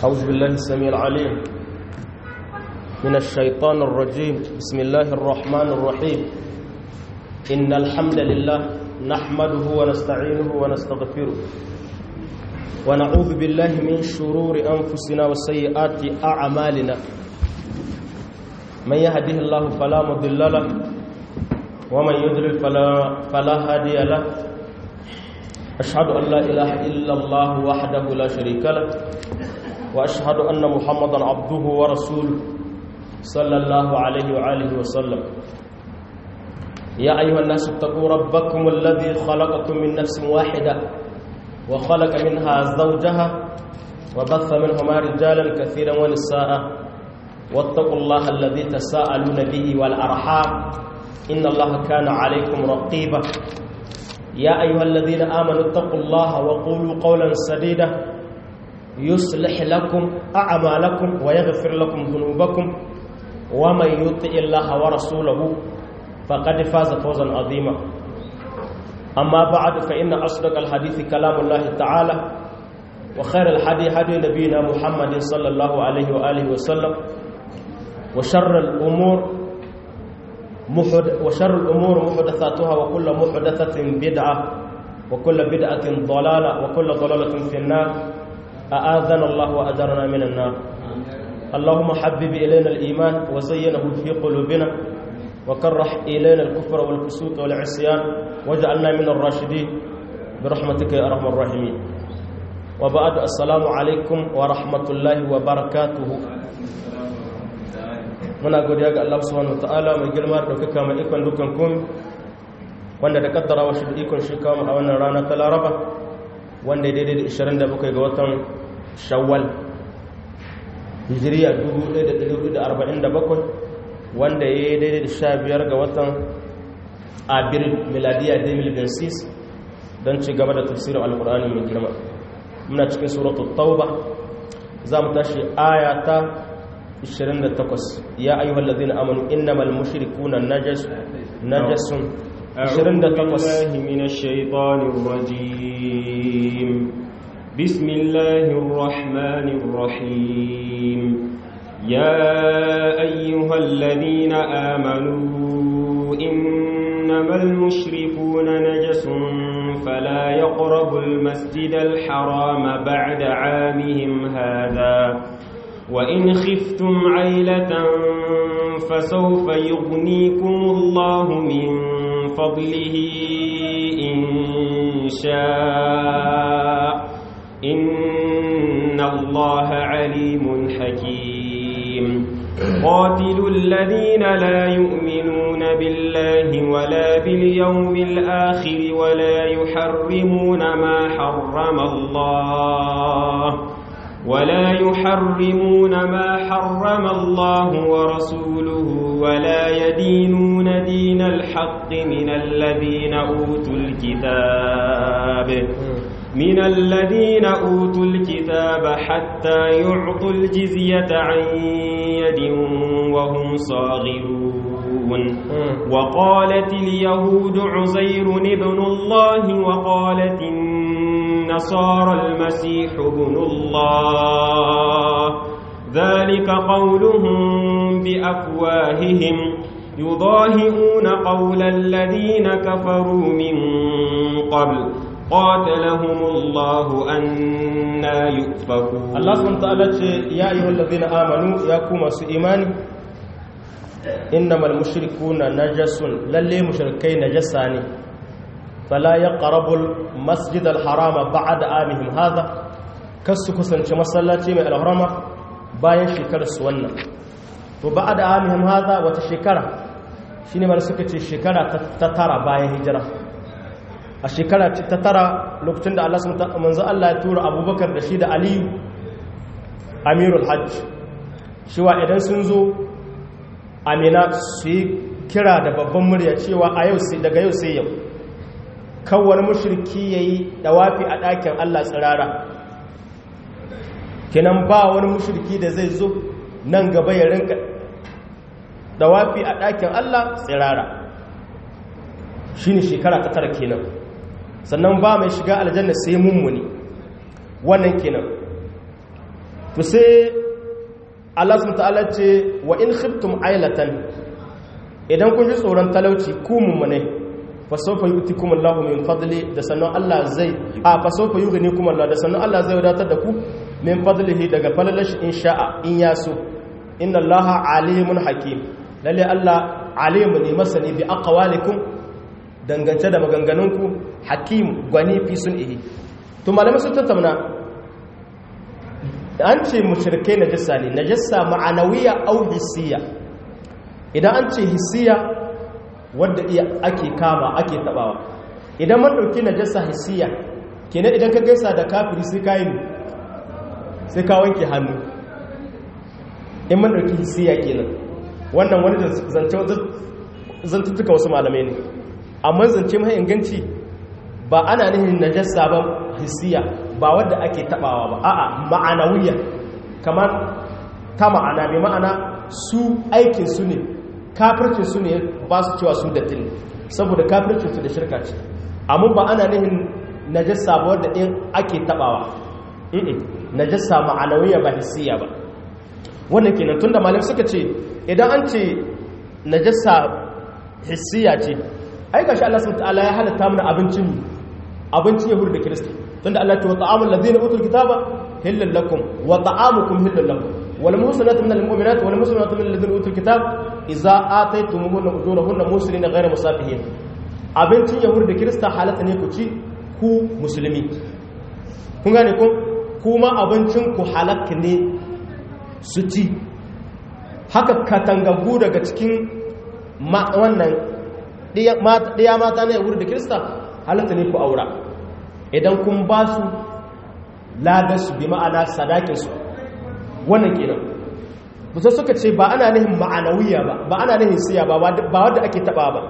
أعوذ بالله السميع العليم من الشيطان الرجيم بسم الله الرحمن الرحيم إن الحمد لله نحمده ونستعينه ونستغفره ونعوذ بالله من شرور أنفسنا وسيئات أعمالنا من يهده الله فلا مضل له ومن يضلل فلا فلا هادي له أشهد أن لا إله إلا الله وحده لا شريك له وأشهد أن محمدا عبده ورسوله صلى الله عليه وآله وسلم يا أيها الناس اتقوا ربكم الذي خلقكم من نفس واحدة وخلق منها زوجها وبث منهما رجالا كثيرا ونساء واتقوا الله الذي تساءلون به والأرحام إن الله كان عليكم رقيبا يا أيها الذين آمنوا اتقوا الله وقولوا قولا سديدا يصلح لكم أعمالكم ويغفر لكم ذنوبكم ومن يطع الله ورسوله فقد فاز فوزا عظيما أما بعد فإن أصدق الحديث كلام الله تعالى وخير الحديث هدي نبينا محمد صلى الله عليه وآله وسلم وشر الأمور محد وشر الأمور محدثاتها وكل محدثة بدعة وكل بدعة ضلالة وكل ضلالة في النار أآذنا الله وأجرنا من النار اللهم حبب إلينا الإيمان وزينه في قلوبنا وكره إلينا الكفر والفسوق والعصيان واجعلنا من الراشدين برحمتك يا أرحم الراحمين وبعد السلام عليكم ورحمة الله وبركاته muna godiya ga Allah subhanahu wataala mai girma da daukaka mai ikon dukan komai wanda da kaddara wa shi da ikon shi kawo a wannan rana ta Laraba wanda ya daidai da 27 ga watan Shawwal Hijriya 1447 wanda ya yi daidai da 15 ga watan Abril miladiya 2026 don ci gaba da tafsirin Alkur'ani mai girma muna cikin suratul Tauba za mu tashi aya ta 28 ya ayyuhal ladina amanu innamal mushrikuna najas najasun 28 minash shaitanir rajim bismillahir rahmanir rahim ya ayyuhal ladina amanu innamal mushrikuna najasun fala yaqrabul masjidal harama ba'da 'amihim hadha وإن خفتم عيلة فسوف يغنيكم الله من فضله إن شاء إن الله عليم حكيم قاتلوا الذين لا يؤمنون بالله ولا باليوم الآخر ولا يحرمون ما حرم الله ولا يحرمون ما حرم الله ورسوله ولا يدينون دين الحق من الذين أوتوا الكتاب من الذين أوتوا الكتاب حتى يعطوا الجزية عن يد وهم صاغرون وقالت اليهود عزير ابن الله وقالت النصارى المسيح ابن الله ذلك قولهم بأفواههم يضاهئون قول الذين كفروا من قبل قاتلهم الله أنا يؤفكون الله سبحانه وتعالى يا أيها الذين آمنوا يا كوما إيماني إنما المشركون نجس للي مشركين نجساني فلا يقربوا المسجد الحرام بعد عامهم هذا kasu kusanci masallaci mai alharama bayan shekarar su wannan to ba'da amihim hadha wata shekara shine mar suka ce shekara ta tara bayan hijira a shekara ta tara lokacin da Allah subhanahu manzo Allah ya tura Abubakar da shi da Aliyu Amirul Hajj shiwa idan sun zo Amina su yi kira da babban murya cewa a yau sai daga yau sai yau kawar mushriki ya yi dawafi a ɗakin Allah tsirara kenan ba wani mushriki da zai zo nan gaba ya rinka dawafi a ɗakin Allah tsirara shi ne shekara ta tara kenan sannan ba mai shiga aljanna sai mummuni wannan kenan to sai Allah subhanahu ta'ala ce wa in khiftum ailatan idan kun ji tsoron talauci ku mummune fa sawfa yu'tikum Allahu min fadli da sannan Allah zai a fa sawfa yughnikum Allah da sannan Allah zai wadatar da ku min fadlihi daga falalashi in sha'a in yaso inna Allaha alimun hakim lalle Allah alimu ne masani bi aqwalikum dangance da maganganunku hakim gwani fi sun ihi to malamai sun tattauna an ce mushrikai najasa ne najasa ma'anawiya au hissiya idan an ce hissiya wadda iya ake kama ake tabawa idan man dauki najasa hissiya kenan idan ka gaisa da kafiri sai ka yi sai ka wanke hannu in man dauki hissiya kenan wannan wani zance zantuttuka wasu malamai ne amma zance mai inganci ba ana nihin najasa ba hissiya ba wadda ake tabawa ba a'a ma'anawiya kamar ta ma'ana mai ma'ana su aikin su ne kafircin su ne ba su cewa su dattin saboda kafircin su da shirka ce amma ba ana nihin najasa ba wadda in ake tabawa najasa ma'anawiya ba hissiya ba wannan kenan tunda malam suka ce idan an ce najasa hissiya ce ai gashi Allah subhanahu wataala ya halatta mana abincin abincin yahudu da kirista tunda Allah ce wa ta'amul ladina utul kitaba hillal lakum wa ta'amukum hillal lakum wal muhsanatu minal mu'minat wal muhsanatu minal ladina utul kitab idza ataytumuhunna ujurahunna muslimina ghayra musafihin abincin yahudu da kirista halatta ne ku ci ku musulmi kun gane ko kuma abincin ku halakka ne su ci haka katangagu daga cikin wannan ɗiya mata na yawuri da kirista halatta ne ku aura idan kun ba su ladarsu bi ma'ana sadakinsu wannan kenan musa suka ce ba ana nihin ma'anawiya ba ba ana nihin siya ba ba wadda ake taba ba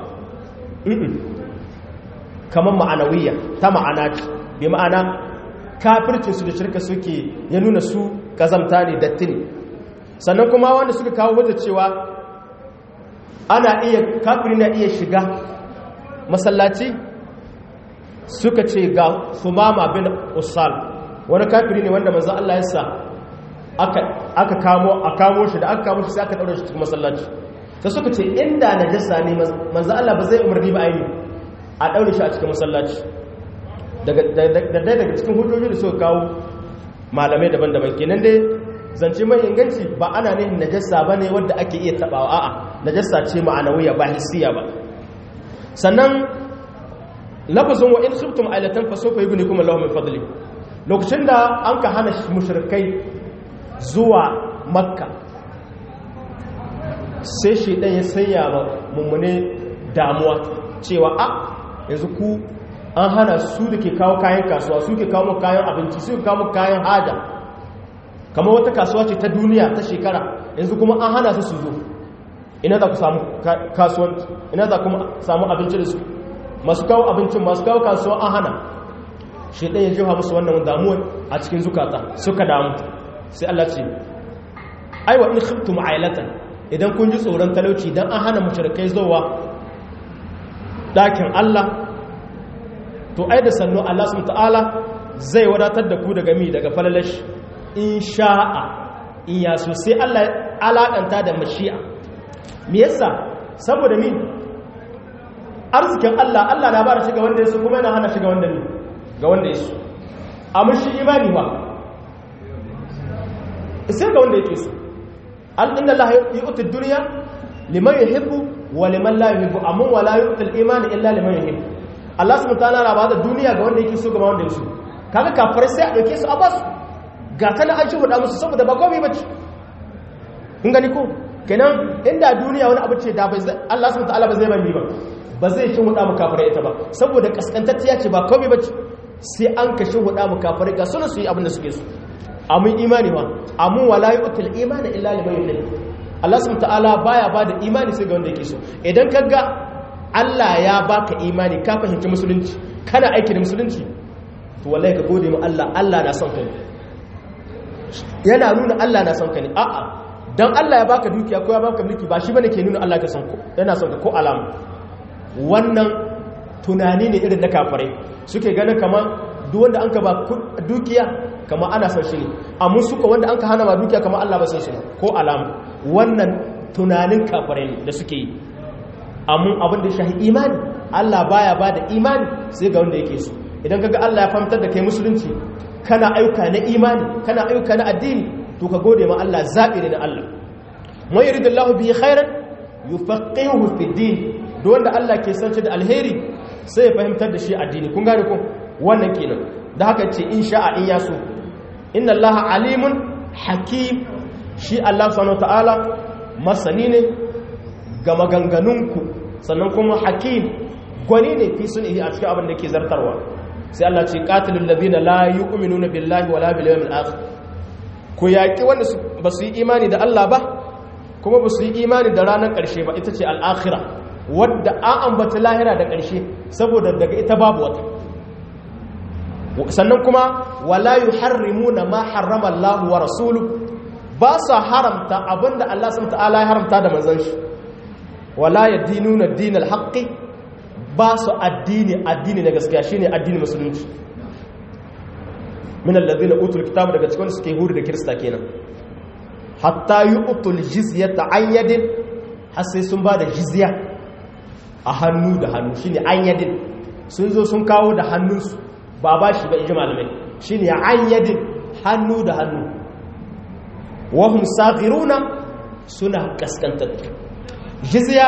kamar ma'anawiya ta ma'ana ce bi ma'ana kafircinsu da shirka suke ya nuna su kazamta ne datti ne sannan kuma wanda suka kawo wadda cewa ana iya kafiri na iya shiga masallaci suka ce ga sumama bin usal wani kafiri ne wanda manzo Allah ya sa aka kamo a kamo shi da aka kamo shi sai aka daure shi cikin masallaci sai suka ce inda najasa ne manzo Allah ba zai umarni ba aini a daure shi a cikin masallaci daga daga cikin hujjoji da suka kawo malamai daban-daban kenan dai zance mai inganci ba ana ne najasa ba ne wadda ake iya tabawa a'a najasa ce ma'anawiya ba hissiya ba sannan lafazin wa in khiftum ailatan fa sawfa yughnikum Allahu min fadli lokacin da an ka hana mushrikai zuwa makka sai shi dan ya sanya ba mummune damuwa cewa a yanzu ku an hana su da ke kawo kayan kasuwa su ke kawo kayan abinci su ke kawo kayan haja kamar wata kasuwa ce ta duniya ta shekara yanzu kuma an hana su su zo ina za ku samu kasuwanci ina za kuma samu abinci da su masu kawo abincin masu kawo kasuwa an hana shi ɗaya jiha musu wannan damuwa a cikin zukata suka damu sai Allah ce aiwa in khiftum ailatan idan kun ji tsoron talauci dan an hana mushrikai zuwa dakin Allah to ai da sannu Allah subhanahu ta'ala zai wadatar da ku daga mi daga falalashi in sha'a in ya so sai Allah alaƙanta da mashi'a me yasa saboda mi arzikin Allah Allah na bara shiga wanda ya so kuma yana hana shiga wanda ne ga wanda ya so amma shi imani ba sai ga wanda yake so al inna Allah yu'ti ad-dunya liman yuhibbu wa liman la yuhibbu amma wala yu'ti al-iman illa liman yuhibbu Allah subhanahu wa ta'ala na ba da duniya ga wanda yake so ga wanda ya so kaga kafirai sai a dauke su a basu ga ta na an shi hudu musu saboda ba komai bace kun gani ko kenan inda duniya wani abu ce da bai Allah subhanahu wataala ba zai bani ba ba zai shi hudu mu kafirai ita ba saboda kaskantacciya ce ba komai bace sai an ka shi hudu mu kafirai ga sunan su yi abin da suke so amun imani ma amun wala yu'til imani illa liman yuhib Allah subhanahu wataala baya ba da imani sai ga wanda yake so idan kaga Allah ya baka imani ka fahimci musulunci kana aiki da musulunci to wallahi ka gode mu Allah Allah na son ka ne yana nuna Allah na son ka ne a'a dan Allah ya baka dukiya ko ya baka mulki ba shi bane ke nuna Allah ka son ko yana son ka ko alama wannan tunani ne irin na kafirai suke ganin kamar duk wanda an ka ba dukiya kama ana son shi ne amma suka wanda an ka hana ma dukiya kama Allah ba san shi ko alama wannan tunanin kafirai ne da suke yi amma abin da shahi imani Allah baya ba da imani sai ga wanda yake so idan kaga Allah ya fahimtar da kai musulunci kana ayyuka na imani kana ayyuka na addini to ka gode ma Allah zabi ne na Allah man yuridullahu bihi khairan yufaqihuhu fi din duk wanda Allah ke san da alheri sai ya fahimtar da shi addini kun gane ko wannan kenan da haka ce in sha'a in yaso inna allaha alimun hakim shi Allah subhanahu ta'ala masani ne ga maganganunku sannan kuma hakim gwani ne fi sunihi a cikin abin da ke zartarwa sai Allah ce qatilul ladina la yu'minuna billahi wala bil yawmil akhir ku yaki wanda ba su yi imani da Allah ba kuma ba su yi imani da ranar ƙarshe ba ita ce al-akhirah wadda an ambata lahira da ƙarshe saboda daga ita babu wata sannan kuma wala yuharrimuna ma harrama Allah wa rasulu ba sa haramta abinda Allah subhanahu ta'ala ya haramta da manzon shi wala yadinuna dinal haqqi ba su addini addini na gaskiya shine addini musulunci min alladhina utul kitaba daga cikin suke hudu da kirista kenan hatta yu'tul jizyata an yadin har sai sun ba da jizya a hannu da hannu shine an yadin sun zo sun kawo da hannunsu ba ba shi ba iji malamai shi ne an yadin hannu da hannu wahum safiruna suna kaskantattu jizya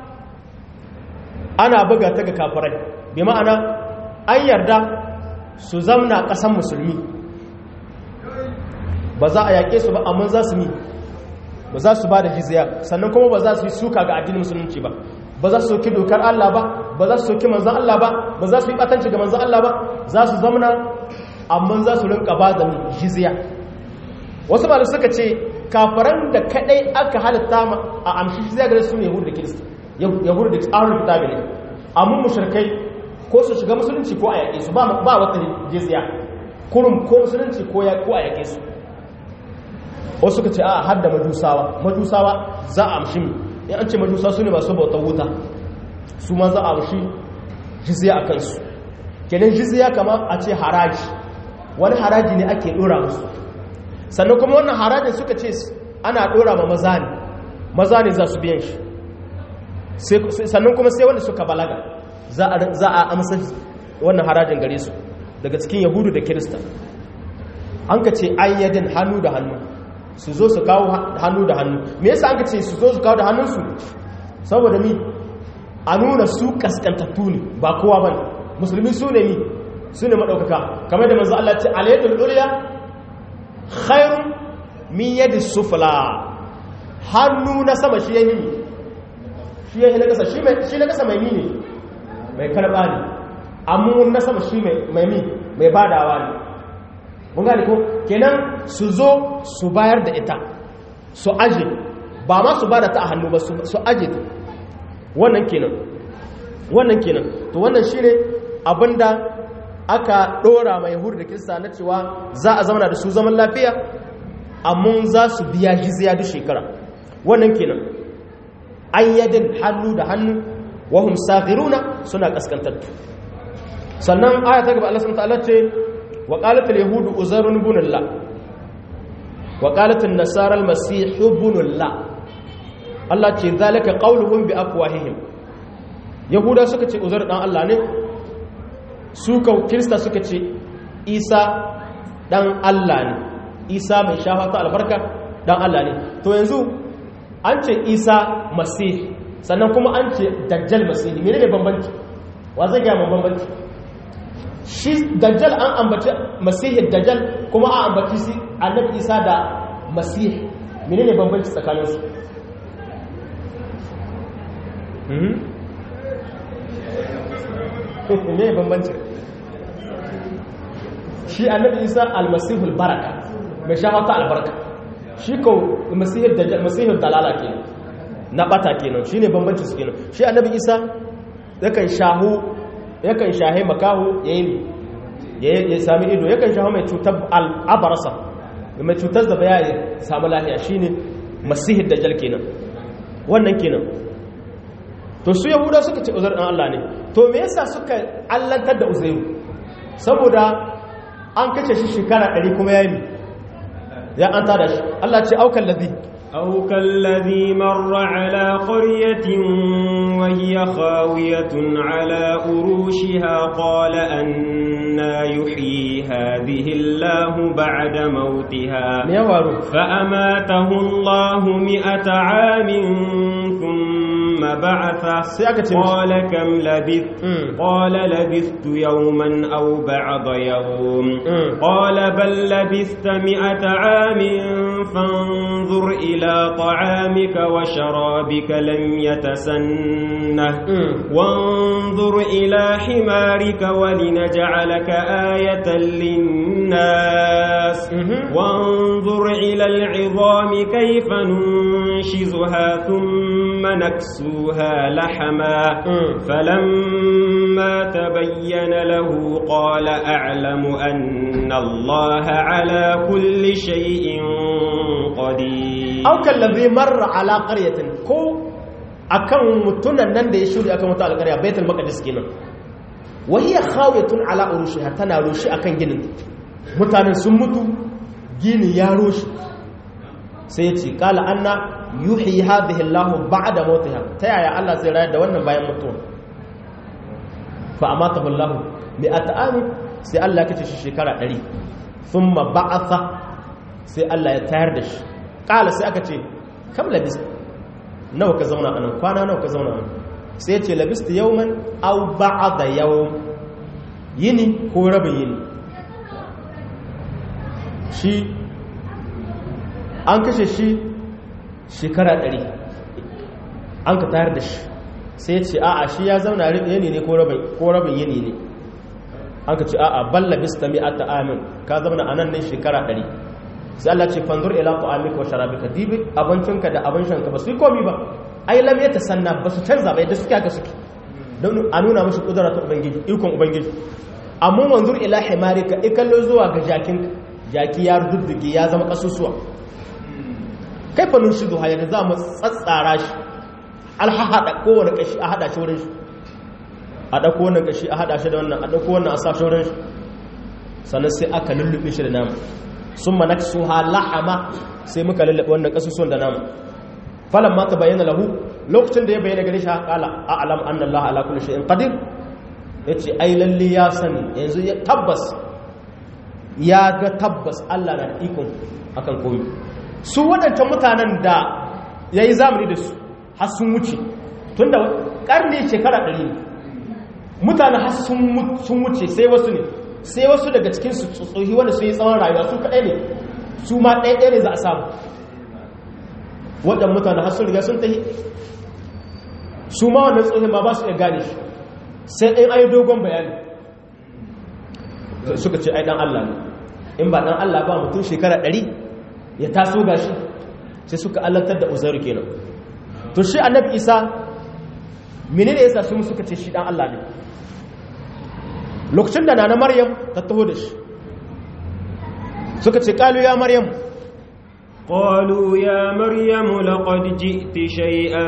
ana buga ta ga kafirai bi ma'ana an yarda su zamna ƙasan musulmi ba za a yaƙe su ba amma za su mi ba za su ba da jizya sannan kuma ba za su yi suka ga addinin musulunci ba ba za su soki dokar Allah ba ba za su soki manzan Allah ba ba za su yi batanci ga manzan Allah ba za su zamana amma za su rinka ba da jizya wasu malu suka ce kafaran da kadai aka halitta a amshi jizya gare su ne yahudu da kirista yahudu da tsarin kitabi ne amma mushrikai ko su shiga musulunci ko a yaƙe su ba wata jizya kurum ko musulunci ko a yaƙe su wasu suka ce a har da majusawa majusawa za a amshi in an ce majusa su ne masu bautar wuta su ma za a amshi jizya a kansu kenan jizya kama a ce haraji wani haraji ne ake dora musu sannan kuma wannan harajin suka ce ana dora ma maza ne maza ne za su biyan shi sannan kuma sai wanda suka balaga za a amsa wannan harajin gare su daga cikin yahudu da kirista an ka ce ayyadin hannu da hannu su zo su kawo hannu da hannu me yasa an ka ce su zo su kawo da hannunsu saboda mi a nuna su kaskantattu ne ba kowa ba musulmi su ne mi su ne maɗaukaka kamar da manzo Allah ce alayyadul ulya khairun min yadi sufla hannu na sama shi yayi shi yayi na kasa shi na kasa mai mi ne mai karba ne amma na sama shi mai mi mai badawa ne mun gane ko kenan su zo su bayar da ita su aje ba ma su bada ta a hannu ba su aje ta wannan kenan wannan kenan to wannan shine abinda aka dora mai yahudu da kirista na cewa za a zauna da su zaman lafiya amma za su biya jizya duk shekara wannan kenan ayyadin hannu da hannu wahum saghiruna suna kaskantattu sannan aya ta gaba Allah subhanahu wa ta'ala ce وقالت اليهود أزر بن الله وقالت النصارى المسيح بن الله الله ce zalika qauluhum bi afwahihim yahuda suka ce uzair dan Allah ne su ka kirista suka ce isa dan Allah ne isa mai shafa ta albarka dan Allah ne to yanzu an ce isa masih sannan kuma an ce dajjal masih menene bambanci wa zai ga bambanci shi dajjal an ambaci masihin dajjal kuma an ambaci si annabi isa da masih menene bambanci tsakanin su ne bambanci shi annabi isa almasihul baraka mai shafata albarka shi ko masihul dajjal masihul dalala kenan na bata kenan shine bambanci su kenan shi annabi isa yakan shahu yakan shahe makahu ya yi ya sami ido yakan shaho mai cutar al'abarsa mai cutar da baya ya samu lahiya shine masihid da jal kenan wannan kenan to su yahuda suka ce uzair dan Allah ne to me yasa suka allantar da uzairu saboda an kace shi shekara 100 kuma yayi ya an tada shi Allah ce aukan ladhi أو كالذي مر على قرية وهي خاوية على أروشها قال أنا يحيي هذه الله بعد موتها me ya faru فأماته الله مئة عام ثم بعثه sai aka ce mishi قال كم لبثت Mm. قال لبثت يوما أو بعض يوم Mm. قال بل لبثت مئة عام فانظر إلى طعامك وشرابك لم يتسنه Mm. وانظر إلى حمارك ولنجعلك آية للناس Mhm. وانظر إلى العظام كيف ننشزها ثم نكسوها لحما Mm. فلما تبين له قال أعلم أن الله على كل شيء قدير aukan ladhi marra ala qaryatin ko akan mutunan nan da ya shuri akan wata alƙarya baitul maqdis kenan wa hiya khawiyatun ala urushiha tana rushi akan ginin mutanen sun mutu gini ya roshi sai ya ce kala anna yuhyi hadhihi Allah ba'da mautiha ta yaya Allah zai rayar da wannan bayan mutuwa fa amatahu Allah bi at'ami sai Allah ya kace shi shekara 100 thumma ba'atha sai Allah ya tayar da shi kala sai aka ce kam labis nawa ka zauna anan kwana nawa ka zauna anan sai ya ce labistu yawman aw ba'da yawm yini ko rabin yini shi an kashe shi shekara ɗari an ka tayar da shi sai ce a'a shi ya zauna yini ne ko rabin yini ne an ka ce a'a balla bista mi ata amin ka zauna a nan ne shekara ɗari sai Allah ce fanzur ila ta'amika wa sharabika dibi abincinka da abin shanka ba su yi komi ba ai lam ya tasanna ba su canza ba yadda suke haka suke don a nuna mashi kudura ta ubangiji ikon ubangiji amma wanzur ila himarika ikallo zuwa ga jakinka jaki ya rududduge ya zama kasusuwa kai fa nun shidu hayar za mu tsatsara shi alhahada kowane kashi a hada shi wurin shi a ɗauko wannan kashi a hada shi da wannan a ɗauko wannan a sa shi wurin shi sannan sai aka lullube shi da nama sun ma naksu ha lahama sai muka lullube wannan kasusuwan da nama falan ma ta bayyana lahu lokacin da ya bayyana gare shi kala a alam anna allah ala kulli shay'in qadir yace ai lalle ya sani yanzu ya tabbas ya ga tabbas Allah na da ikon akan komi su waɗancan mutanen da ya yi zamani da su har sun wuce tun da ƙarni shekara ɗari ne mutane har sun wuce sai wasu ne sai wasu daga cikinsu tsohi wanda sun yi tsawon rayuwa su kaɗai ne su ma ɗaya ɗaya ne za a samu waɗannan mutane har sun riga sun tahi su ma wannan tsohi ma ba su iya gane shi sai ɗin ayi dogon bayani suka ce ai dan Allah ne in ba dan Allah ba mutum shekara ɗari ya taso gashi sai suka allantar da uzairu kenan to shi annabi isa menene yasa su suka ce shi dan Allah ne lokacin da nana maryam ta taho da shi suka ce qalu ya maryam قالوا يا مريم لقد جئت شيئا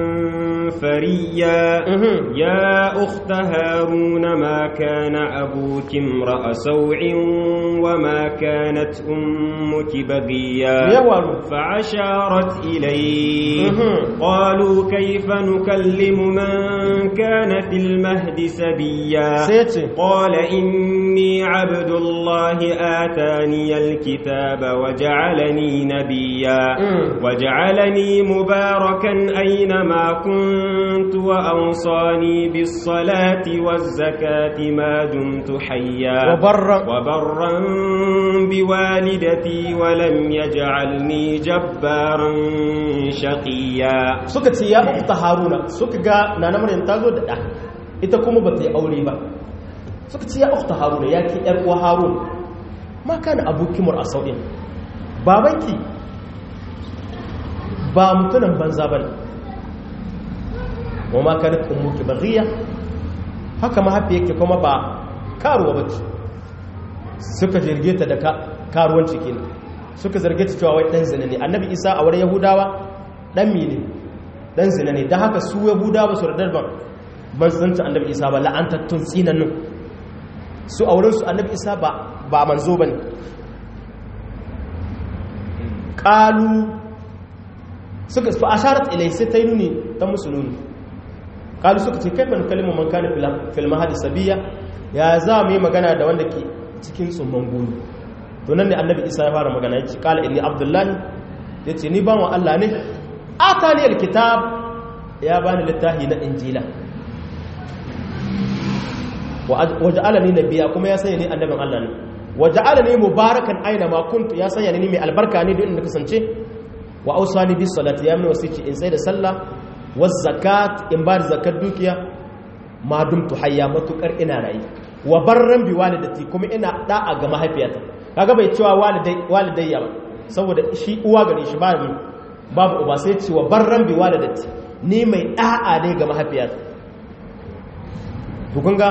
فريا يا أخت هارون ما كان أبوك امرأ سوع وما كانت أمك بغيا فعشارت إليه قالوا كيف نكلم من كان في المهد سبيا قال إني عبد الله آتاني الكتاب وجعلني نبيا وجعلني مباركا أينما كنت وأوصاني بالصلاة والزكاة ما دمت حيا وبرا, وبرا بوالدتي ولم يجعلني جبارا شقيا suka ce ya ukta haruna suka ga nana maryam ta zo da ɗa ita kuma ba ta yi aure ba suka ce ya ukta haruna ya ke ‘yar uwa harun ma kana abokimar a sau'in babanki ba mutunan banza ba ne wa ma kana ummuki baghiya haka mahaifi yake kuma ba karuwa ba ce suka jirge ta da karuwanci kenan suka zarge ta cewa wai dan zina ne annabi isa a wurin yahudawa dan mi ne dan zina ne don haka su yahudawa su radar ban ban zanta annabi isa ba la'antattun tsinannin su a wurinsu annabi isa ba ba manzo bane qalu suka fa asharat ilai sai ta yi nuni ta musuluni qalu suka ce kaifa nukallimu man kana fil mahdi sabiya ya za mu yi magana da wanda ke cikin tsumman gulu to nan ne annabi isa ya fara magana yace qala inni abdullahi yace ni bawan Allah ne atani alkitab ya bani littafi na injila waja'alani nabiyya kuma ya sanya ni annabin Allah ne waja'alani mubarakan aina ma kuntu ya sanya ni mai albarka ne duk inda kasance wa ausani bis salati ya mini wasici in sai da sallah waz zakat in ba da zakat dukiya ma dumtu hayya matukar ina rayi wa barran bi walidati kuma ina da'a ga mahaifiyata kaga bai cewa walidai walidayya ba saboda shi uwa gare shi ba babu uba sai ce wa barran bi walidati ni mai da'a ne ga mahaifiyata to kun ga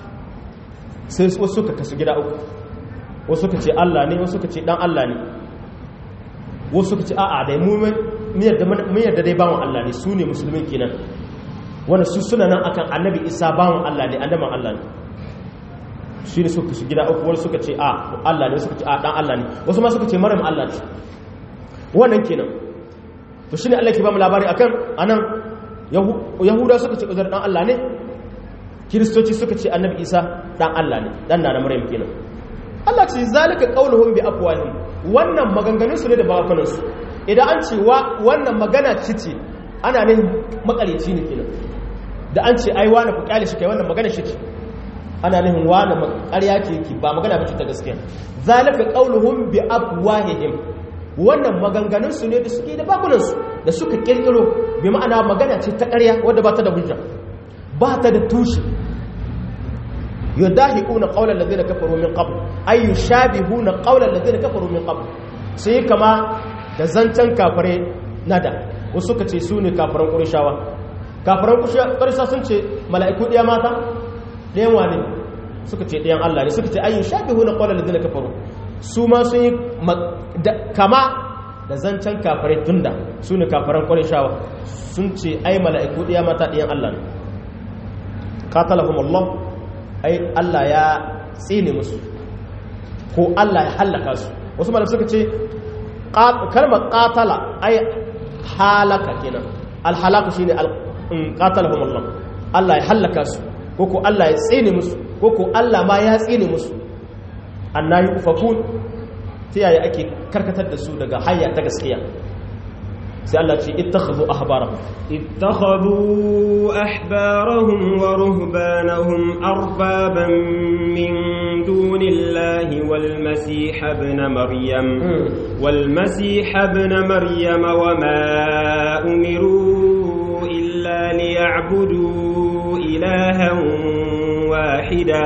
sai wasu suka kasu gida uku wasu suka ce Allah ne wasu suka ce dan Allah ne wasu suka ce a'a dai mu yarda dai bawon Allah ne su ne musulmin kenan wanda su suna nan akan annabi isa bawon Allah ne annaban Allah ne shi ne suka shi gida uku wani suka ce a Allah ne suka ce a dan Allah ne wasu ma suka ce maryam Allah ce wannan kenan to shine Allah ke ba mu labari akan anan yahuda suka ce uzur dan Allah ne kiristoci suka ce annabi isa dan Allah ne dan na maryam kenan Allah ce zalika qauluhum bi afwahihim wannan maganganun su ne da bakunan su idan an ce wannan magana cice ana ne makareci ne kenan da an ce ai wani ku kyale shi kai wannan magana shi ce ana nihin wani ƙarya ce ki ba magana ba ce ta gaskiya zalika qauluhum bi afwahihim wannan maganganun su ne da suke da bakunan su da suka kirkiro bi ma'ana magana ce ta ƙarya wadda ba ta da hujja ba ta da tushe yudahiquna qawla alladhina kafaru min qabl ay yushabihuna qawla alladhina kafaru min qabl sai kama da zancan kafare nada wasu suka ce su ne kafaran qurayshawa kafaran qurayshawa sun ce mala'iku ɗaya mata ɗayan wane suka ce ɗayan Allah ne suka ce ay yushabihuna qawla alladhina kafaru su ma sun yi kama da zancan kafare tunda su ne kafaran qurayshawa sun ce ai mala'iku ɗaya mata ɗayan Allah ne qatalahum Allah ai Allah ya tsine musu ko Allah ya hallaka su wasu malam suka ce kalmar qatala ai halaka kenan alhalaka shine qatalahum Allah Allah ya hallaka su ko ko Allah ya tsine musu ko ko Allah ma ya tsine musu annayi ufakun ta yaya ake karkatar da su daga hayya ta gaskiya sai Allah ce ittakhadhu ahbarahum ittakhadhu ahbarahum wa ruhbanahum arbaban min dunillahi wal masih ibn maryam wal masih ibn maryam wa ma umiru illa liya'budu ilahan wahida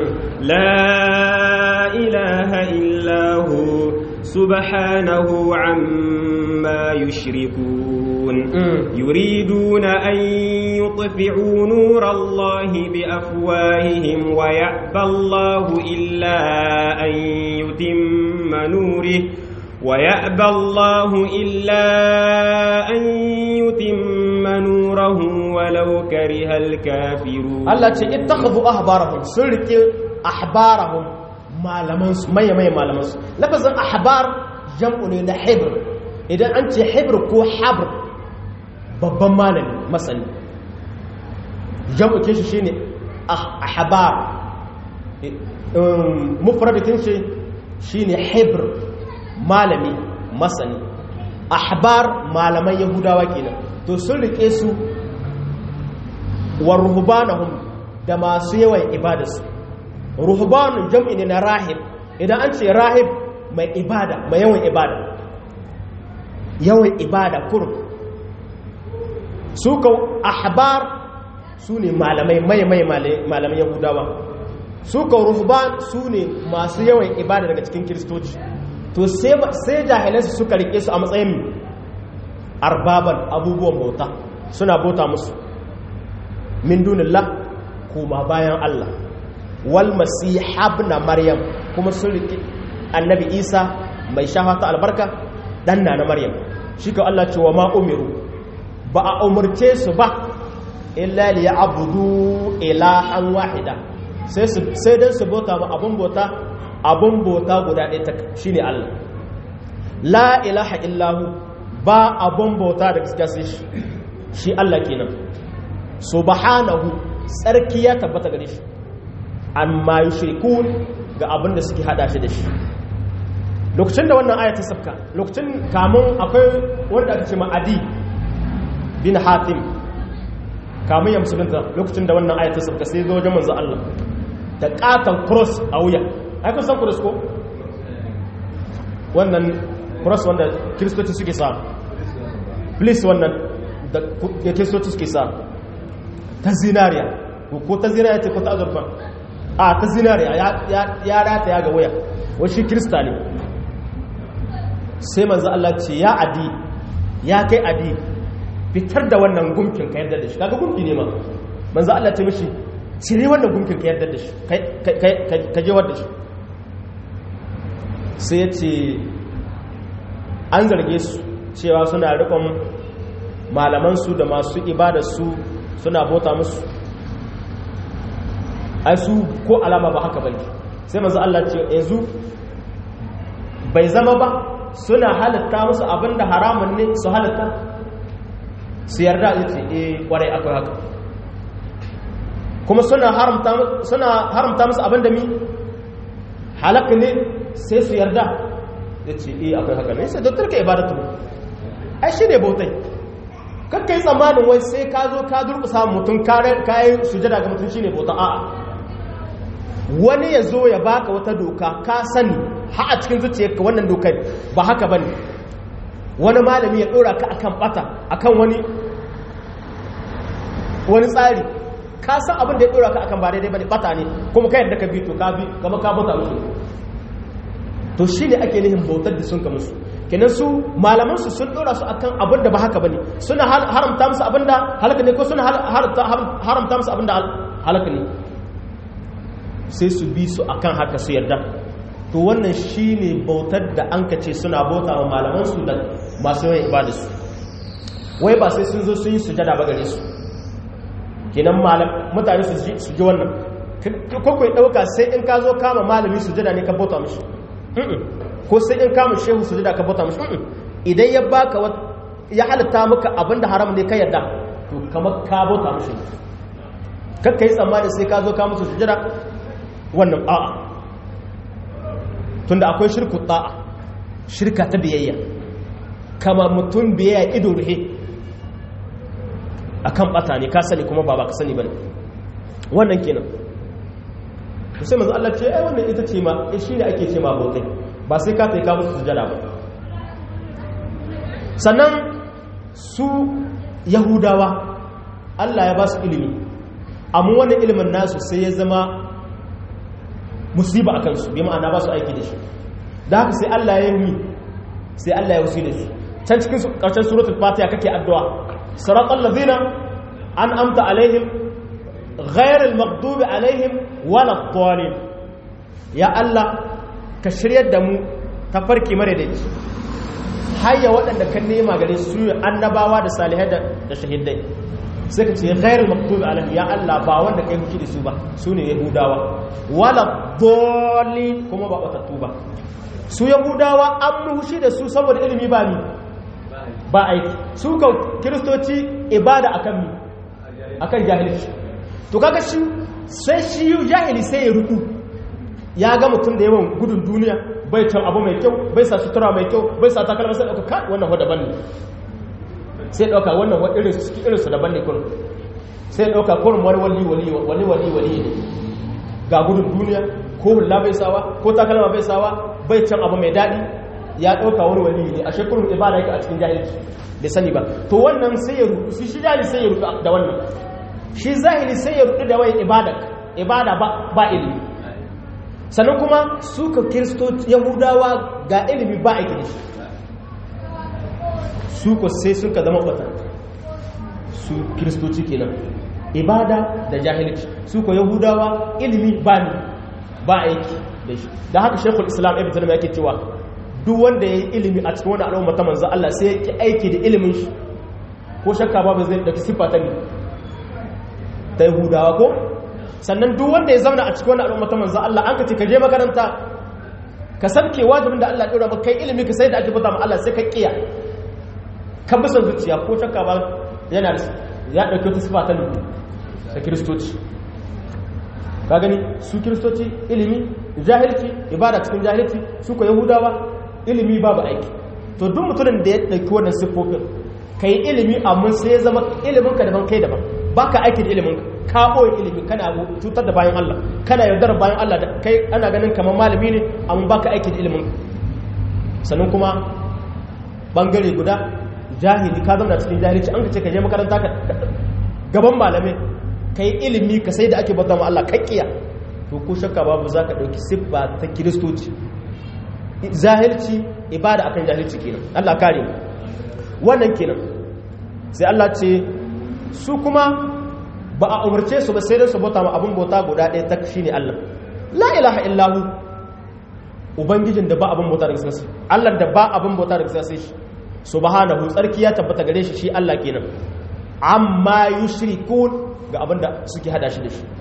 la ilaha illa hu subhanahu amma يشركون يريدون أن يطفئوا نور الله بأفواههم ويأبى الله إلا أن يتم نوره ويأبى الله إلا أن يتم نوره ولو كره الكافرون التي اتخذوا أحبارهم سلك أحبارهم ما لمنس ما يمي ما لمنس لفظ أحبار جمع لحبر idan an ce hebr ko habr babban malami masani jam'uke shi shine ahbar mufradatin shi shine hebr malami masani ahbar malaman yahudawa kenan to sun rike su wa ruhbanahum da masu yawan ibadarsu ruhbanun jam'i ne na rahib idan an ce rahib mai ibada mai yawan ibada yawan ibada kurum su ka ahbar su ne malamai mai mai malamai yahudawa su ka ruhban su ne masu yawan ibada daga cikin kiristoci to sai jahilansu suka rike su a matsayin arbaban abubuwan bauta suna bauta musu min dunillah kuma bayan Allah wal masihab na maryam kuma sun rike annabi isa mai shafa ta albarka dan na maryam shi ka Allah ce wa ma umiru ba a umarce su ba illa li ya'budu ilahan wahida sai su sai dan su bauta ma abun bauta abun bauta guda ɗaya ta shine Allah la ilaha illahu ba abun bauta da gaskiya sai shi shi Allah kenan subhanahu tsarki ya tabbata gare shi amma yushrikun ga abin da suke hada shi da shi lokacin da wannan aya ta sabka lokacin kamun akwai wanda aka ce ma adi bin hatim kamun ya musulunta lokacin da wannan aya ta sabka sai zo wajen manzo Allah da katon cross a wuya ai kun san cross ko wannan cross wanda kiristoci suke sa please wannan da kiristoci suke sa ta zinariya ko ta zinariya ce ko ta azurfa a ta zinariya ya rata ya ga waya wani shi kirista ne sai manzo Allah ce ya adi ya kai adi fitar da wannan gumkin ka yarda da shi kaga gumki ne ma manzo Allah ce mishi cire wannan gumkin ka yarda da shi ka je wadda shi sai ya ce an zarge su cewa suna rikon malamansu da masu ibadarsu suna bota musu ai su ko alama ba haka bane sai manzo Allah ce yanzu bai zama ba suna halitta musu abinda haramun ne su halitta su yarda yace eh kwarai akwai haka kuma suna haramta suna haramta musu abinda mi halaka ne sai su yarda yace eh akwai haka ne sai doktor ka ibadatu ai shi ne bautai kakka yi tsammanin wai sai ka zo ka durkusa mutum kayan sujada ga mutum shi ne bauta a'a wani ya zo ya baka wata doka ka sani ha a cikin zuciyarka wannan dokar ba haka ba ne wani malami ya ɗora ka akan bata akan wani wani tsari ka san abin da ya ɗora ka akan ba daidai ba ne bata ne kuma ka yadda ka bi to ka bi kama ka bauta musu to shi ne ake nihin bautar da sun ka musu kenan su malamansu sun dora su akan abin da ba haka bane suna haramta musu abin da halaka ne ko suna haramta musu abin da halaka ne sai su bi su akan haka su yarda to wannan shine bautar da an kace suna bauta wa malamansu da masu yawan ibada su wai ba sai sun zo sun yi sujada ba gare su kenan malam mutane su ji su ji wannan ko kai dauka sai in ka zo kama malami sujada ne ka bauta mishi ko sai in kama shehu su da ka bauta mashi idan ya baka ya halitta maka abinda haram ne ka yadda to kamar ka bauta mashi kakka yi tsammani sai ka zo ka musu sujada wannan a'a tunda akwai shirku ta'a shirka ta biyayya kama mutum biyayya ido ruhe akan bata ne ka sani kuma ba ba ka sani bane wannan kenan sai manzo Allah ce ai wannan ita ce ma shi ne ake ce ma bautai ba sai ka taika musu sujada ba sannan su yahudawa Allah ya ba su ilimi amma wannan ilimin nasu sai ya zama musiba a kansu bi ma'ana ba su aiki da shi da haka sai Allah ya yi sai Allah ya wusi da su can cikin karshen suratul fatiha kake addu'a siratal ladzina an amta alaihim ghairil maghdubi alaihim wala dhalin ya Allah ka shiryar da mu ta farki mare da ci hayya waɗanda kan nema gare su annabawa da salihai da shahidai sai ka ce ghairul maktubi alaihim ya Allah ba wanda kai huki da su ba su ne yahudawa wala doli kuma ba batattu ba su yahudawa an muhushi da su saboda ilimi ba ni ba aiki su ka kiristoci ibada akan mi akan jahilci to kaga shi sai shi jahili sai ya ruku ya ga mutum da yawan gudun duniya bai can abu mai kyau bai sa sutura mai kyau bai sa takalma sai dauka kai wannan wadda banne sai dauka wannan wadda irin su irin su daban ne kun sai dauka kurin wani wali wali wali wali wali ne ga gudun duniya ko hulla bai sawa ko takalma bai sawa bai can abu mai dadi ya dauka wani wali ne ashe kurin ibada yake a cikin jahilci bai sani ba to wannan sai ya rudu shi shi jahili sai ya rudu da wannan shi zahiri sai ya rudu da wai ibada ibada ba ba ilimi sannan kuma su ka kiristoci yahudawa ga ilimi ba a gini su ko sai sun ka zama kwata su kiristoci kenan ibada da jahilci su ko yahudawa ilimi ba ni ba aiki da shi da haka shekul islam ibn tanimu yake cewa duk wanda ya yi ilimi a cikin wani al'umma ta manzo Allah sai ya ki aiki da ilimin shi ko shakka ba zai dauki siffa ta ne ta yahudawa ko sannan duk wanda ya zauna a cikin wani al'umma ta manzo Allah an ka ce ka je makaranta ka sabke wajibin da Allah ya dora maka kai ilimi ka sai da ake bauta ma Allah sai ka kiya ka bi son zuciya ko shakka ba yana da ya dauke wata sifa ta lubu ta kiristoci ka gani su kiristoci ilimi jahilci ibada cikin jahilci su ko yahudawa ilimi babu aiki to duk mutumin da ya dauki wannan siffofin kai ilimi amma sai ya zama ilimin ka daban kai daban baka aiki da ilimin ka boye ilimi kana cutar da bayan Allah kana yaudar bayan Allah da kai ana ganin kamar malami ne amma baka aiki da ilimin sannan kuma bangare guda jahili ka zama cikin jahilci an ka ce ka je makaranta ka gaban malamai kai ilimi ka sai da ake bauta ma Allah kakkiya to ko shakka babu zaka dauki siffa ta kiristoci zahilci ibada akan jahilci kenan Allah kare mu wannan kenan sai Allah ce su kuma ba a umarce su ba sai da su bauta ma abin bauta guda ɗaya ta shine Allah la ilaha illahu ubangijin da ba abin bauta da gaskiya Allah da ba abin bauta da gaskiya sai shi subhanahu tsarki ya tabbata gare shi shi Allah kenan amma yushrikun ga abin da suke hada shi da shi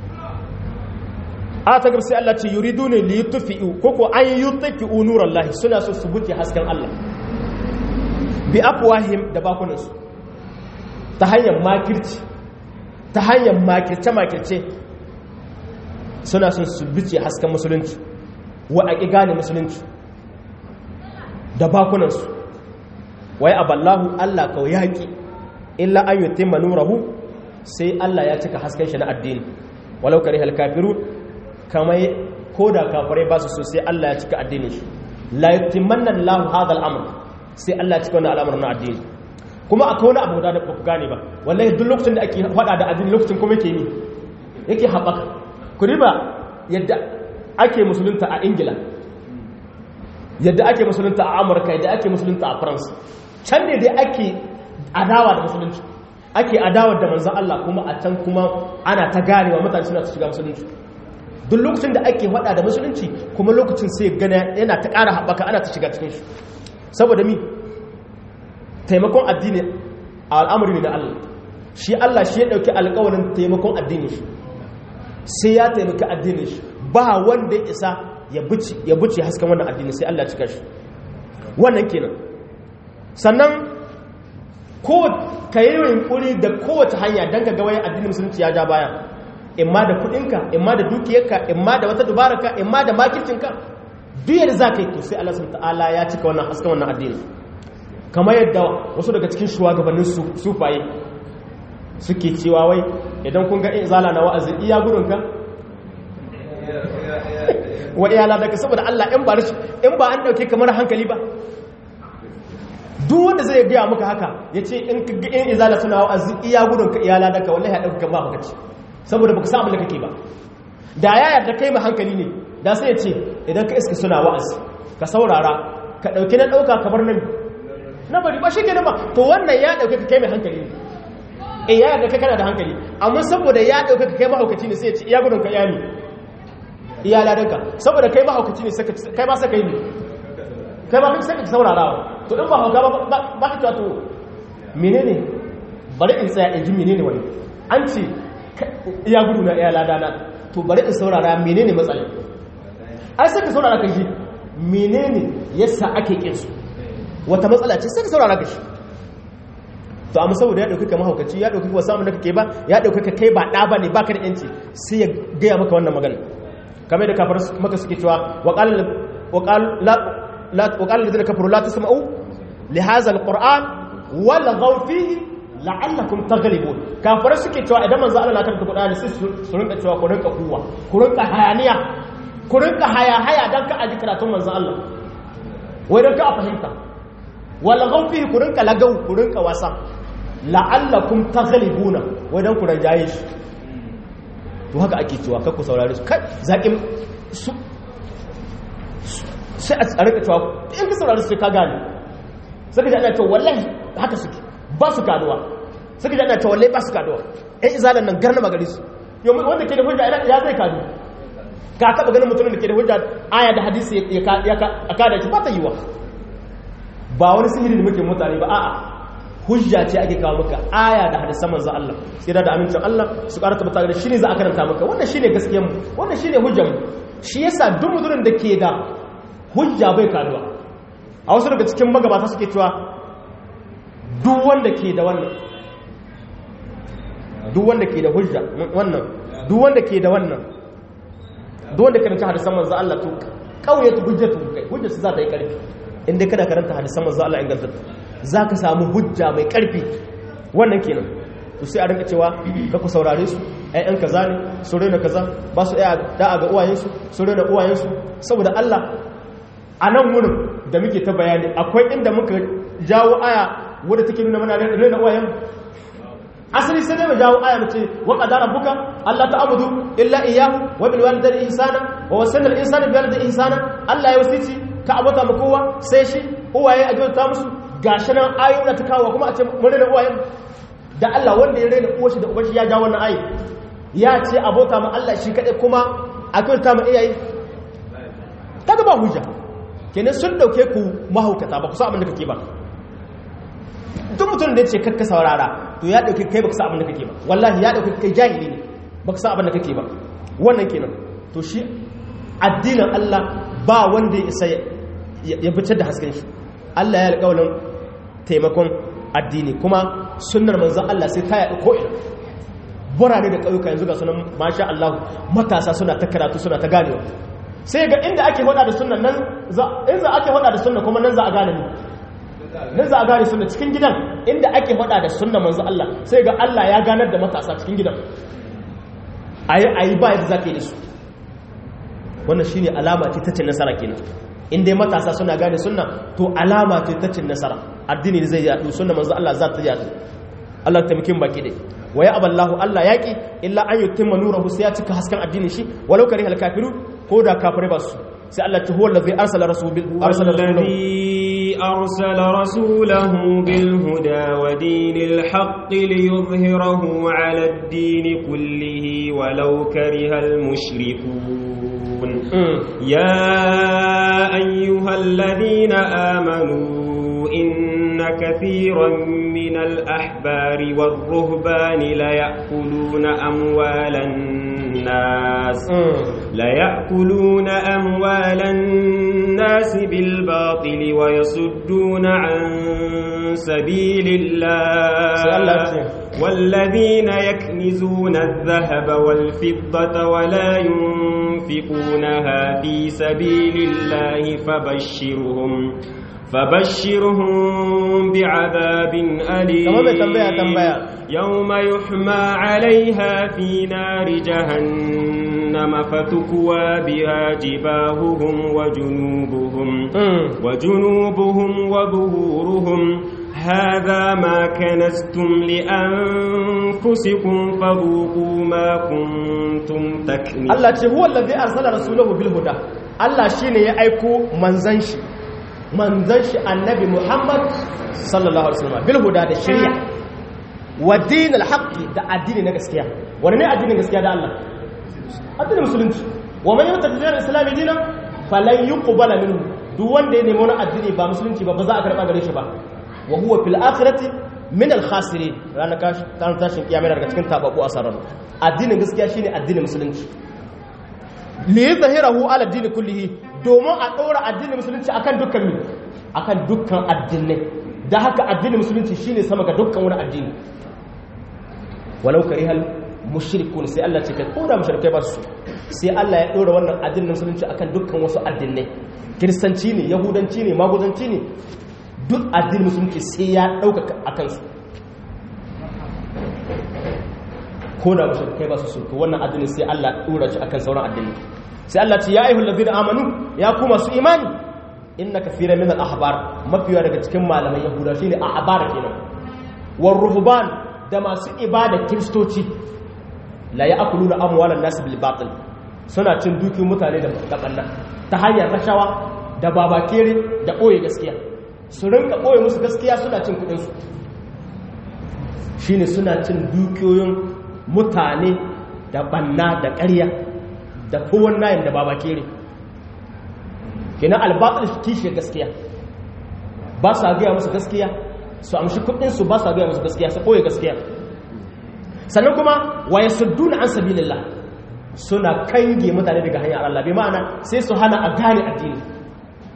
a ta gaba sai Allah ce yuridune li yutfi'u koko an yutfi'u nurallahi suna so su buce hasken Allah bi afwahim da bakunansu ta hanyar makirci ta hanyar makirce-makirce suna son su bice hasken musulunci wa a gane musulunci da bakunansu wai aballahu Allah kawai yaƙi illa an yi taimma nurahu sai Allah ya cika hasken shi na addini walau kare halkafiru kamar ko da kafirai ba su so sai Allah ya cika addinin shi la yutimmanna Allahu hadha al-amr sai Allah ya cika wannan al'amarin na addini kuma akwai wani abu da ba ku gane ba wallahi duk lokacin da ake faɗa da addini lokacin kuma yake ni yake haɓaka ku riba yadda ake musulunta a ingila yadda ake musulunta a amurka yadda ake musulunta a france can ne dai ake adawa da musulunci ake adawa da manzan Allah kuma a can kuma ana ta ganewa mutane suna ta shiga musulunci duk lokacin da ake faɗa da musulunci kuma lokacin sai gana yana ta ƙara haɓaka ana ta shiga cikin shi saboda mi taimakon addini a al'amuri ne na Allah shi Allah shi ya ɗauki alƙawarin taimakon addini shi sai ya taimaki addini shi ba wanda ya isa ya buce hasken wannan addini sai Allah cika shi wannan kenan sannan ko ka yi yunkuri da kowace hanya don ka gawayin addinin musulunci ya ja baya imma da kudinka imma da dukiyarka imma da wata dubaraka imma da makircinka duk yadda za ka yi to sai Allah subhanahu ta'ala ya cika wannan hasken wannan addini kamar yadda wasu daga cikin shugabannin sufaye suke cewa wai idan kun ga izala na wa'azi iya gudunka wa iyala daga saboda Allah in ba in ba an dauke kamar hankali ba duk wanda zai gaya maka haka ya ce in ka ga in izala suna wa'azi iya gudunka iyala daga wallahi ya dauka ba maka ce saboda baka samu da kake ba da ya yarda kai ma hankali ne da sai ya ce idan ka iska suna wa'azi ka saurara ka dauki na dauka kamar nan na bari ba shi ke ba to wannan ya dauke ka kai mai hankali ne e ya yarda kai kana da hankali amma saboda ya dauke ka kai mahaukaci ne sai ya ce iya gudun ka yami iya ladanka saboda kai mahaukaci ne kai ba sai kai ne kai ba sai ka saurarawa to in ba hauka ba ka cewa to menene bari in tsaya in ji menene wani an ce iya gudu na iya ladana to bari in saurara menene matsala ai sai ka saurara kan shi menene yasa ake kinsu wata matsala ce sai ka saurara ka shi to amma saboda ya dauki ka mahaukaci ya dauki ka samun da kake ba ya dauki ka kai ba da ba ne baka da yanci sai ya gaya maka wannan magana kamar da kafar maka suke cewa wa qala wa qala la wa qala alladhina kafaru la tasma'u li hadha alquran wal ghaw fihi la'allakum taghlibun kafar suke cewa idan manzo Allah na karanta Qur'ani sai su rinka cewa ku rinka kuwa ku rinka hayaniya ku rinka haya haya dan ka aji karatun manzo Allah wai dan ka a fahimta wal ghaw fihi ku rinka lagau ku rinka wasa la'allakum taghlibuna wadan ku rajaye shi to haka ake cewa kakku saurare su kai zaƙin su sai a tsarika cewa in ka saurare su ka gane suka ji ana cewa wallahi haka suke ba su kaduwa suka ji ana cewa wallahi ba su kaduwa ɗan izalan nan garna magari su yau wanda ke da hujja ya zai kadu ka taɓa ganin mutumin da ke da hujja aya da hadisi ya kada shi ba ta yi wa ba wani sihiri da muke mutane ba a'a hujja ce ake kawo maka aya da hadisan manzo Allah tsira da amincin Allah su karanta mata da shine za a karanta maka wannan shine gaskiyar mu wannan shine hujjar mu shi yasa duk mutumin da ke da hujja bai kaduwa a wasu daga cikin magabata suke cewa duk wanda ke da wannan duk wanda ke da hujja wannan duk wanda ke da wannan duk wanda karanta hadisan manzo Allah to kauye ta hujjatu kai hujja su za ta yi karfi inda kana karanta hadisan manzo Allah inganta za ka samu hujja mai karfi wannan kenan to sai a rinka cewa ka ku saurare su ƴaƴan kaza ne su rena kaza ba su ɗaya da'a ga uwayensu su rena uwayensu saboda Allah a nan wurin da muke ta bayani akwai inda muka jawo aya wadda take nuna mana rena uwayen asali sai dai mu jawo aya mace wa qadara rabbuka alla ta'budu illa iyyahu wa bil walidayni ihsana wa wasana al insana bi walidayhi ihsana Allah ya wasici ka abota mu kowa sai shi uwaye a ta musu gashi nan ayoyi ta kawo kuma a ce mun rena uwayen da Allah wanda ya rena uwar shi da ubar shi ya ja wannan ayi ya ce abota ma Allah shi kadai kuma a kyauta ma iyaye kaga ba hujja kenan sun dauke ku mahaukata ba ku sa abin da kake ba duk mutum da ya ce kakka saurara to ya dauke kai baka sa abin da kake ba wallahi ya dauke kai jahili ne baka sa abin da kake ba wannan kenan to shi addinin Allah ba wanda ya isa ya fitar da hasken shi Allah ya alƙawarin taimakon addini kuma sunnar manzon Allah sai ta yaɗu ko'ina burane da ƙauyuka yanzu ga sunan masha Allah matasa suna ta karatu suna ta ganewa sai ga inda ake hada da sunnan nan in za ake hada da sunna kuma nan za a gane ni nan za a gane sunna cikin gidan inda ake hada da sunna manzo Allah sai ga Allah ya ganar da matasa cikin gidan ayi ayi ba yadda zaka yi da su wannan shine alama ce ta cin nasara kenan in dai matasa suna gane sunna to alama ce ta cin nasara addini zai yadu sunna manzo Allah za ta yadu Allah ta mikin baki dai wa ya aballahu Allah yaki illa an yutimma nurahu sai ya cika hasken addinin shi walau karihal kafirun ko da kafirai ba su sai Allah ta huwa allazi arsala rasulahu arsala الذي أرسل رسوله بالهدى ودين الحق ليظهره على الدين كله ولو كره المشركون يا أيها الذين آمنوا إن كثيرا من الأحبار والرهبان ليأكلون أموال الناس ليأكلون أموال الناس بالباطل ويصدون عن سبيل الله والذين يكنزون الذهب والفضة ولا ينفقونها في سبيل الله فبشرهم فبشرهم بعذاب أليم يوم يحمى عليها في نار جهنم فتكوى بها جباههم وجنوبهم وجنوبهم وظهورهم هذا ما كنستم لأنفسكم فذوقوا ما كنتم تكنزون الله هو الذي أرسل رسوله بالهدى الله شيني يأيكو منزنشي manzan shi annabi Muhammad sallallahu alaihi wasallam bil huda da shari'a wa dinil haqqi da addini na gaskiya wani ne addinin gaskiya da Allah addinin musulunci wa man yata dinil islami dina falan yuqbala minhu duk wanda ya nemi wani addini ba musulunci ba ba za a karba gare shi ba wa huwa fil akhirati min al khasirin ranar kashi tashin kiyama daga cikin tabaku asarar addinin gaskiya shine addinin musulunci li zahirahu ala dini kullihi domin a ɗora addinin musulunci akan dukkan mi akan dukkan addinai da haka addinin musulunci shine sama ga dukkan wani addini walau karihal mushrikun sai Allah ce kai ko da mushrikai ba su sai Allah ya ɗora wannan addinin musulunci akan dukkan wasu addinai kiristanci ne yahudanci ne magudanci ne duk addinin musulunci sai ya ɗauka akan su ko da mushrikai ba su so to wannan addinin sai Allah ɗora shi akan sauran addinai sai Allah ce ya ayyuhal ladina amanu ya kuma su imani inna kathira min al ahbar mafiya daga cikin malaman yahuda shine ahbar kenan war ruhban da masu ibada kristoci la ya'kuluna amwalan nas bil batil suna cin dukin mutane da kabanna ta hanyar rashawa da babakere da boye gaskiya su rinka boye musu gaskiya suna cin kudin su shine suna cin dukiyoyin mutane da banna da ƙarya da kowan nayin da baba kere kina albatul kishi gaskiya ba sa gaya musu gaskiya su amshi kudin su ba sa gaya musu gaskiya su koyi gaskiya sannan kuma wa yasudduna an sabilillah suna kange mutane daga hanyar Allah bi ma'ana sai su hana a gane addini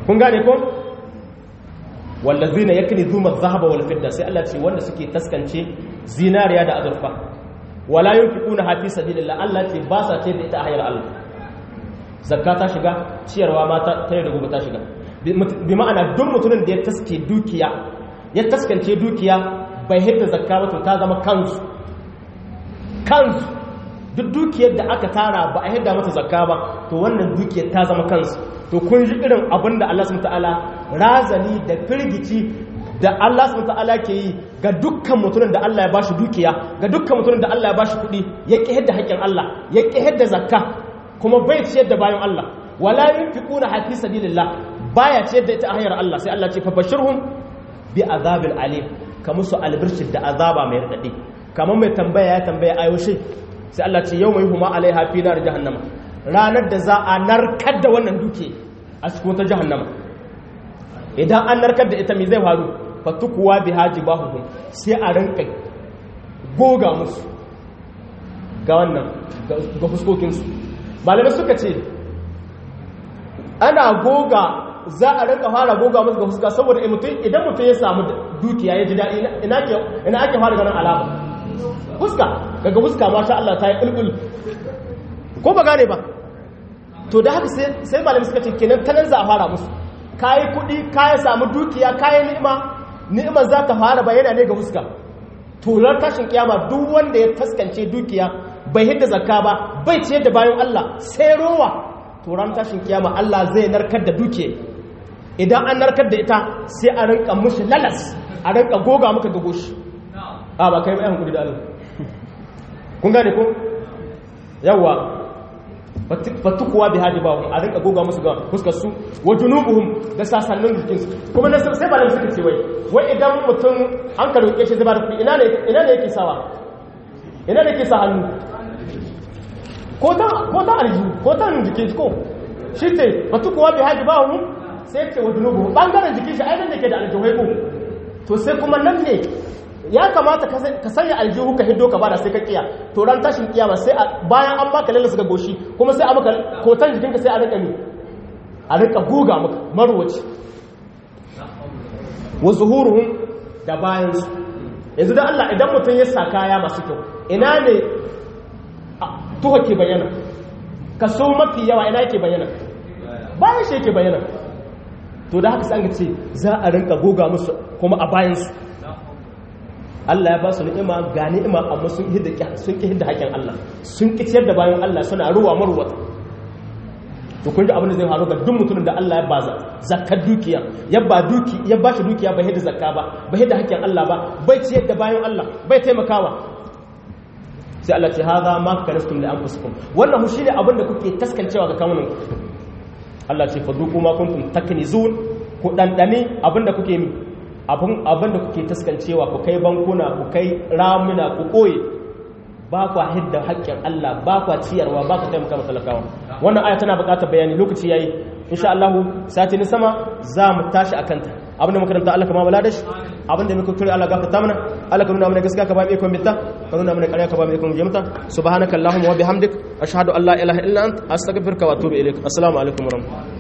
kun gane ko wallazina yaknizuna adh-dhahaba wal fidda sai Allah ce wanda suke taskance zinariya da azurfa wala yunfiquna fi sabilillah Allah ce ba sa ce da ita a hayar Allah zakka ta shiga ciyarwa ma ta tare da gobe ta shiga bi ma'ana duk mutumin da ya taske dukiya ya taskance dukiya bai hidda zakka ba to ta zama kansu kansu duk dukiyar da aka tara ba a hidda mata zakka ba to wannan dukiyar ta zama kansu to kun ji irin abin da Allah subhanahu ta'ala razani da firgici da Allah subhanahu ta'ala ke yi ga dukkan mutumin da Allah ya bashi dukiya ga dukkan mutumin da Allah ya bashi kuɗi ya ƙi hidda haƙƙin Allah ya ƙi hidda zakka kuma bai ciyar da bayan Allah wala yunfiquna hafi sabilillah baya ciyar da ita a hanyar Allah sai Allah ce fa bashirhum bi azabil alim ka musu albirshid da azaba mai radadi kamar mai tambaya ya tambaya ayoshi sai Allah ce yau mai huma alaiha fi nar jahannama ranar da za a narkar da wannan duke a cikin ta jahannama idan an narkar da ita me zai faru fatukuwa bi hajibahuhum sai a rinka goga musu ga wannan ga fuskokinsu malamai suka ce ana goga za a rinka fara goga musu ga fuska saboda idan mutum ya samu dukiya ya ji daɗi ina ake fara ganin alama fuska daga fuska masha Allah ta yi ƙulƙul ko ba gane ba to da haka sai malamai suka ce kenan ta nan za a fara musu kayi kuɗi kayi samu dukiya kayi ni'ima ni'imar za ta fara bayyana ne ga fuska turar tashin kiyama duk wanda ya taskance dukiya bai hidda zakka ba bai ciyar da bayan Allah sai rowa turan tashin kiyama Allah zai narkar da dukiya idan an narkar da ita sai a rinka mushi lalas a rinka goga muka ga goshi a ba kai mai hankuli da Allah kun gane ko yawa fatukuwa bi hadi ba a rinka goga musu ga fuskar su wa junubuhum da sasannin jikin su kuma na sai ba da suka ce wai wai idan mutum an ka roke shi zai ba da kuɗi ina ne ina ne yake sawa ina ne yake sa hannu ko ta ko ta aljihu ko ta jikin ko shi ce fatukuwa bi hadi ba hum sai ce wa junubuhum bangaren jikin shi ainihin da ke da aljihai ko to sai kuma nan ne ya kamata ka sanya aljihu ka hiddo ka bada sai ka kiya to ran tashin kiyama sai bayan an baka lalle suka goshi kuma sai a maka kotan jikinka sai a rika ni a rika guga maka marwaci wa zuhuruhum da bayan su yanzu da Allah idan mutum ya sa kaya masu kyau ina ne tuha ke bayyana kaso mafi yawa ina yake bayyana bayan shi yake bayyana to da haka sai an ce za a rinka goga musu kuma a bayan su Allah ya ba su ni'ima ga ni'ima amma sun hidda sun ki hidda haƙin Allah sun ki ciyar da bayan Allah suna ruwa marwata to kun ji abin da zai faru ga duk mutumin da Allah ya ba zakkar dukiya ya ba duki ya ba shi dukiya bai hidda zakka ba bai hidda haƙin Allah ba bai ciyar da bayan Allah bai taimakawa sai Allah ce hadha ma kanastum li anfusikum wannan shi ne abin da kuke taskancewa ga kawunan Allah ce faduku ma kuntum taknizun ku dandane abin da kuke mi abin da kuke taskancewa ku kai bankuna ku kai ramuna ku koye ba kwa hidda haƙƙin Allah ba kwa ciyarwa ba ku taimaka matalakawa wannan aya tana buƙatar bayani lokaci yayi insha Allah sati ni sama za mu tashi akan ta abin da makaranta Allah kama bala dashi abin da muka kire Allah gafarta mana Allah ka nuna mana gaskiya ka ba mu ikon bitta ka nuna mana ƙarya ka ba mu ikon jimta subhanakallahumma wa bihamdik ashhadu an la ilaha illa anta astaghfiruka wa atubu ilaik assalamu alaikum wa rahmatullahi